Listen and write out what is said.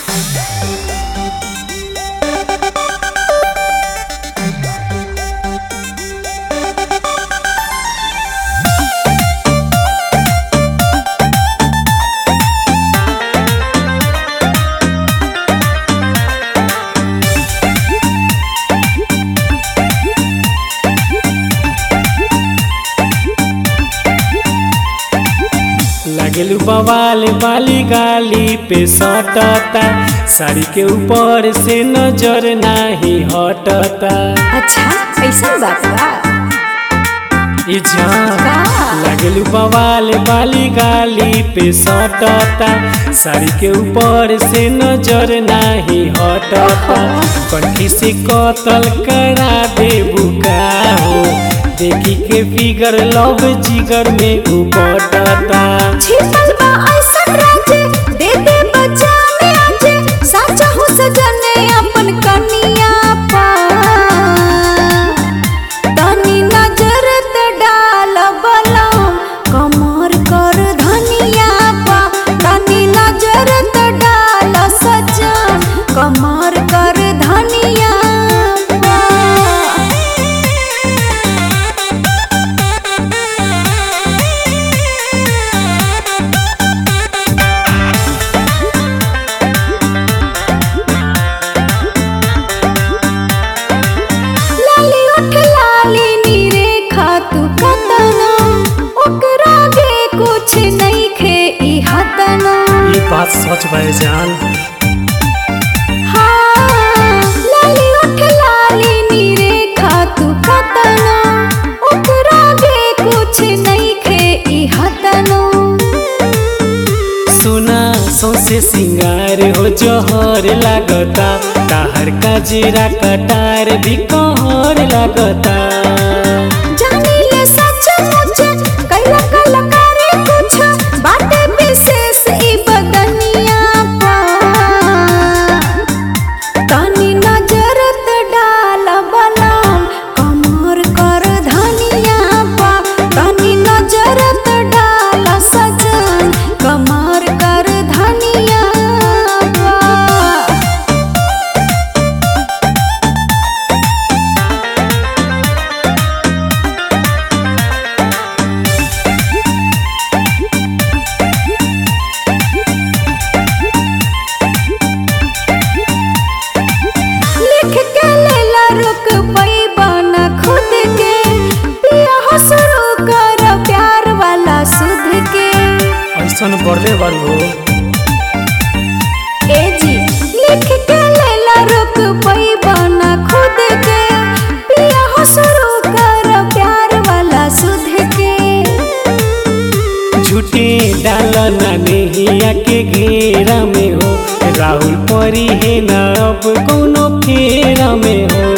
लागेलू बवाल बाली गाली पे सटता साड़ी के ऊपर से नजर नाही हटता अच्छा ऐसा बात बा ई जान का? लागेलू बवाल बाली गाली पे सटता साड़ी के ऊपर से नजर नाही हटता कनखी से कतल करा दे बुका हो देखी के फिगर लव जिगर में उपटता छिपल बा ऐसा राजे दे दे बचा में आजे साचा हो सजने अपन कनिया पा तनी नजर त डाल बलम कमर कर धनिया पा तनी नजर त डाल सजन कमर कर धनिया पा लाली उठ लाली नीरे खातू कतना ओकरा गे कुछ नहीं खे ई हतना ये बात सच भाई जान हाँ लाली उठ लाली नीरे खातू कतना ओकरा गे कुछ नहीं खे ई हतना सुना सौसे सिंगार हो जोहर लागता ताहर का जीरा कटार भी कहर लागता जानी ले सच मुच कैला कैला करे कुछ बाटे विशेष ई बदनिया पा तनी नजर त डाल बलम कमर कर धनिया पा तनी नजर त डाल सजन कमर कर धनिया पा लिख के लेला रुक पैबा न खुद के पिया हो शुरू कर प्यार वाला सुध के ऐसन बढ़ले बारू ए जी लिख के लेला रुक पैबा न खुद के पिया हो शुरू कर प्यार वाला सुध के झूठे डाल ना नेहिया के घेरा में हो राहुल परी है ना अब कोनो फेरा में हो